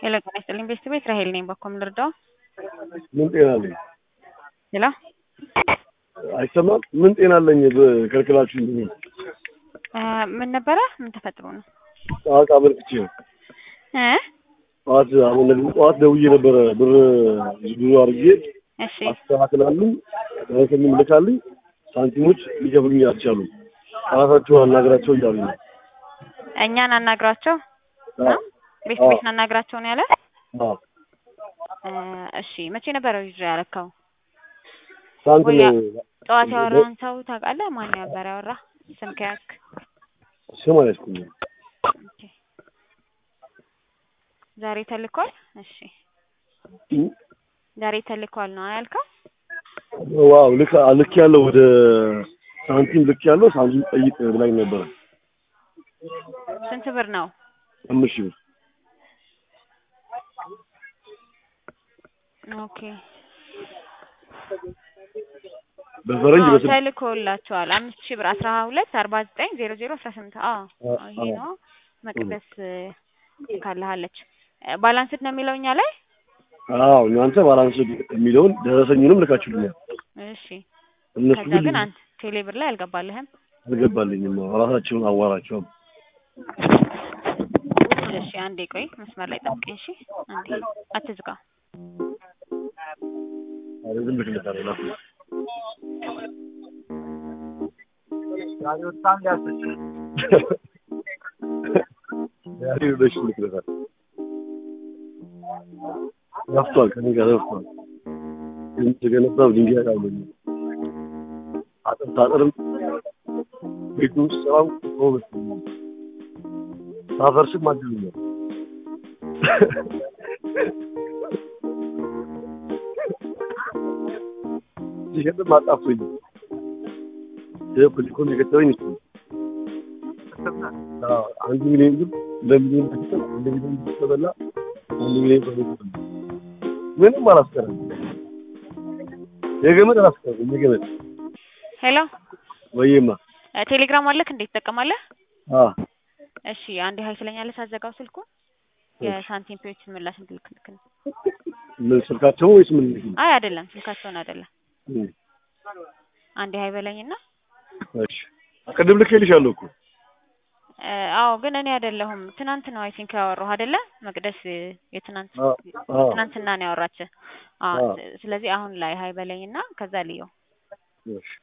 ሄሎ ጤና ይስጥልኝ ቤስት ቤት ራሄል ነኝ። በኮም ልርዳው? ምን ጤና አለኝ? ሄሎ አይሰማም? ምን ጤና አለኝ? በከልክላችሁ እንዴ? ምን ነበረ? ምን ተፈጥሮ ነው? ጠዋት አመልክቼ ነው። እ ጠዋት አሁን ጠዋት ደውዬ ነበረ ብር ብዙ አድርጌ እሺ አስተካክላሉ ደረሰኝም ልካልኝ ሳንቲሞች ሊከፍሉኝ አልቻሉም። ራሳቸው አናግራቸው እያሉ ነው። እኛን አናግራቸው አዎ፣ ቤስት ቤት አናግራቸው ነው ያለ። አዎ። እ እሺ መቼ ነበረ ይዞ ያረካው? ሳንት ወያ- ነው ጠዋት ያወራውን ሰው ታውቃለህ? ማን ነበር ያወራ? ስም ከያዝክ ስም አልያዝኩኝም። ኦኬ። ዛሬ ተልኳል። እሺ ዛሬ ተልኳል ነው ያልከው? ዋው ልክ ልክ ያለው ወደ ሳንቲም ልክ ያለው ሳንቲም ጠይቅ ብላኝ ነበረ። ስንት ብር ነው? አምስት ሺህ ብር ኦኬ በፈረንጅ አዎ በስልክ ተልኮላቸዋል። አምስት ሺህ ብር አስራ ሁለት አርባ ዘጠኝ ዜሮ ዜሮ አስራ ስምንት አዎ አ- ይሄ አዎ። ነው። መቅደስ ካለሃለች ባላንስድ ነው የሚለው እኛ ላይ። አዎ እናንተ ባላንስ የሚለውን ደረሰኙንም ልካችሁልኛል። እሺ እነሱ ከዛ ግን ግን አንተ ቴሌ ብር ላይ አልገባልህም። አልገባልኝም። ራሳቸውን አዋራቸውም። እሺ አንዴ ቆይ መስመር ላይ ጠብቀኝ። እሺ አንዴ አትዝጋ። አረ ዝም ብለሽ ልታረላ ያሪ ወደሽ ልትረሳል ረፍቷል። ከኔ ጋር ረፍቷል። ግን ተገነባው ድንጋይ አለኝ አጥር ታጥርም ቤቱ ውስጥ ስራው ጎበዝ ሳፈርስም አድሉኛል ሲሸጥም አጣፍቶኝ ይህ ፖለቲኮን የገጠመኝ እሱ ነው። አዎ፣ አንድ ሚሊዮን ብር ለሚሊዮን ተሰጠ፣ አንድ ሚሊዮን ብር ተበላ፣ አንድ ሚሊዮን ብር ተበላ። ምንም አላስቀረም። የገመድ አላስቀረም። የገመድ ሄሎ ወይማ እ ቴሌግራም አለክ እንዴት ትጠቀማለህ? አ እሺ አንዴ ሀይ ትለኛለህ ሳዘጋው ስልኩን የሳንቲም ፔዎች ምላሽ እንድልክልክ ነው። ምን ስልካቸው ወይስ ምን? አይ አይደለም ስልካቸውን አይደለም። እም፣ አንዴ ሀይ በለኝና እሺ ቅድም ልኬልሻለሁ እኮ እ አዎ ግን እኔ አይደለሁም ትናንት ነው አይ ቲንክ ያወራሁ አይደለ? መቅደስ የትናንት አ አ ትናንትና ነው ያወራች። አዎ አዎ። ስ- ስለዚህ አሁን ላይ ሀይ በለኝና ከዛ ልየው። እሺ